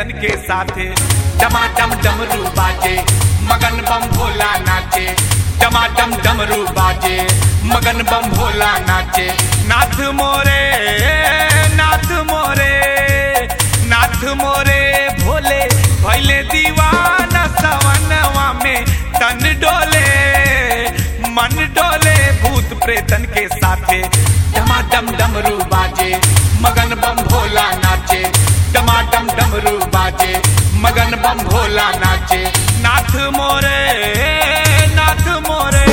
प्रेतन के साथे डमाडम डमरू बाजे मगन बम भोला नाचे डमाडम डमरू बाजे मगन बम भोला नाचे नाथ मोरे नाथ मोरे नाथ मोरे भोले भैले दीवाना सवनवा में तन डोले मन डोले भूत प्रेतन के साथे डमाडम डमरू बाजे मगन बम भोला नाचे डमाडम डमरू बाजे मगन बम भोला नाचे नाथ मोरे नाथ मोरे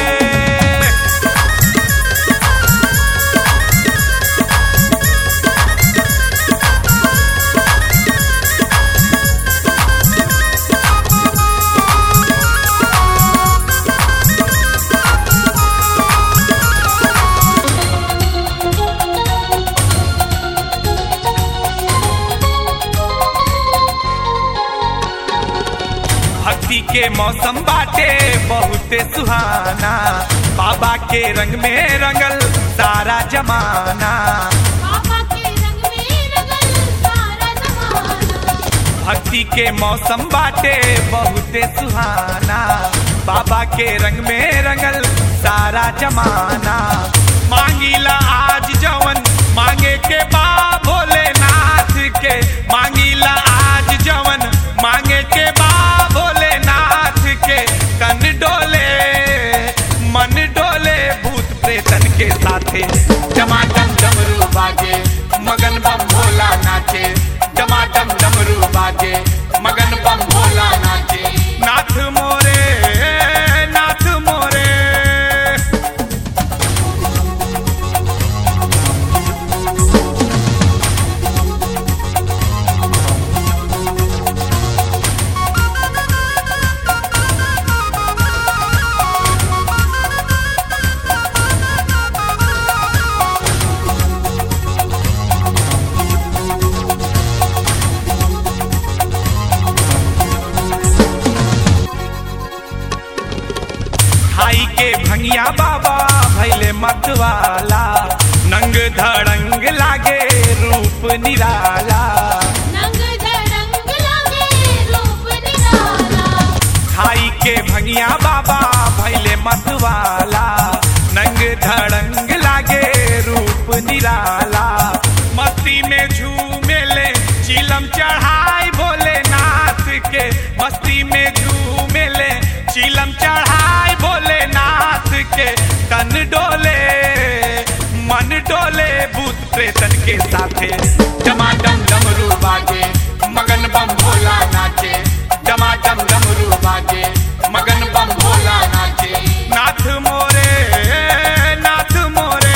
भक्ति के मौसम बाटे बहुते सुहाना बाबा के रंग में रंगल सारा जमाना पापा के रंग में रंगल सारा जमाना भक्ति के मौसम बाटे बहुते सुहाना बाबा के रंग में रंगल सारा जमाना मांगीला आज जवन मांगे के बा भोलेनाथ के मांगीला आज जवन मांगे के बा भोलेनाथ के तन डोले मन डोले भूत प्रेतन के साथे टमाटम डमरू बाजे मगन बम भोला नाचे टमाटम डमरू बाजे मगन बम भोला नाचे नाथ मोरे नाथ मोरे खाई के भंगिया बाबा भैले मतवाला नंग धड़ंग लागे रूप निराला नंग धड़ंग लागे रूप निराला खाई के भंगिया बाबा भैले मतवाला नंग धड़ंग लागे रूप निराला मस्ती में झूमेले चिलम चढ़ाई भोलेनाथ के मस्ती में झूमेले चिलम चढ़ाई भोलेनाथ के तन डोले मन डोले भूत प्रेतन के साथे टमाटम डमरू बाजे मगन बम भोला नाचे टमाटम डमरू बाजे मगन बम भोला नाचे नाथ मोरे नाथ मोरे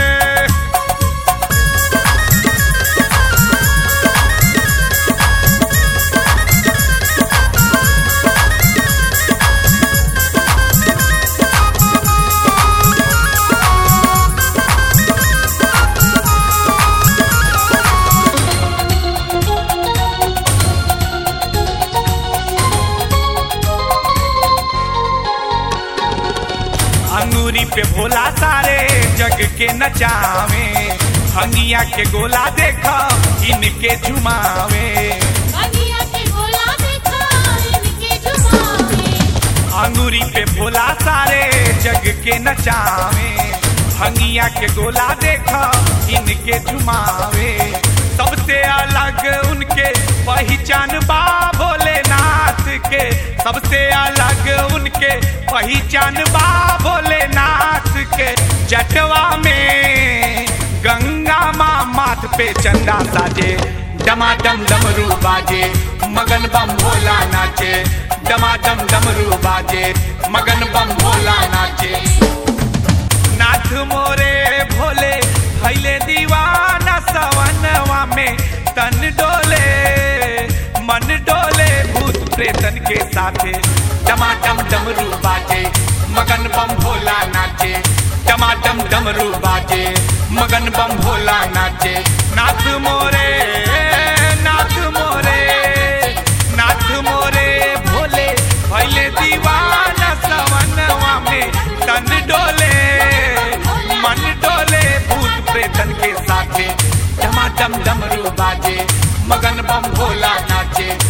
अंगूरी पे भोला सारे जग के नचावे हंगिया के गोला देखा इनके झुमावे बगिया के गोला देखा इनके जुबाने अंगूरी पे भोला सारे जग के नचावे हंगिया के गोला देखा इनके झुमावे सबसे अलग उनके पहचान बा भोलेनाथ के सबसे अलग उनके पहचान बा भोलेनाथ के जटवा में गंगा माँ माथ पे चंदा साजे डमाडम डमरू बाजे मगन बम भोला नाचे डमाडम डमरू बाजे मगन बम भोला नाचे नाथ मोरे भोले भैले दीवाना सवनवा में तन डोले मन डोले भूत प्रेतन के साथे टमाटम डमरू बाजे मगन बम भोला नाचे टमाटम डमरू बाजे मगन बम भोला नाचे नाथ मोरे नाथ मोरे नाथ मोरे भोले भैले दीवाना सवनवा में तन डोले मन डोले भूत प्रेतन के साथे डमाडम डमरू बाजे मगन बम भोला नाचे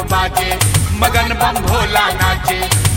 बाजे मगन बम भोला नाचे